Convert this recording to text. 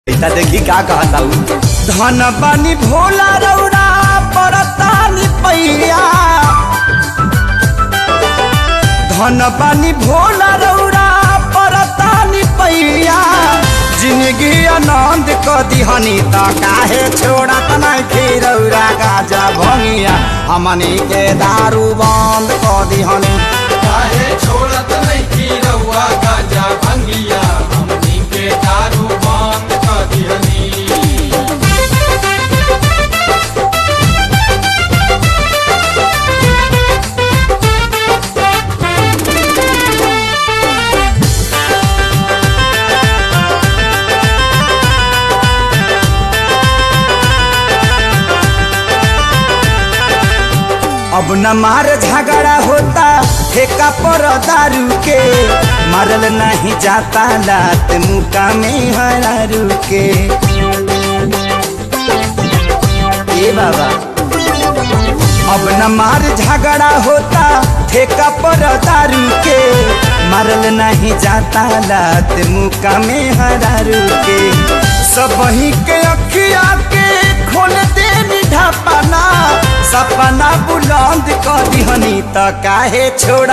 बेटा देखी का कहता हूँ धन बानी भोला रौरा परतानी पैया धन बानी भोला रौरा परतानी पैया जिंदगी आनंद क दिहनी त काहे छोड़त नहीं रौरा गाजा भंगिया हमनी के दारू बंद क दिहनी काहे छोड़त नहीं की रउआ गाजा भंगिया हमनी के दारू बंद कर दिहनी अब न मार झगड़ा होता ठेका पर दारू के मारल नहीं जाता लात मुका में हरारू के ए बाबा अब न मार झगड़ा होता ठेका पर दारू के मारल नहीं जाता लात मुका में हरारू के सब ही के अखिया के खोल दे ढापना सपना बुलंद कर दिहनी त काहे छोड़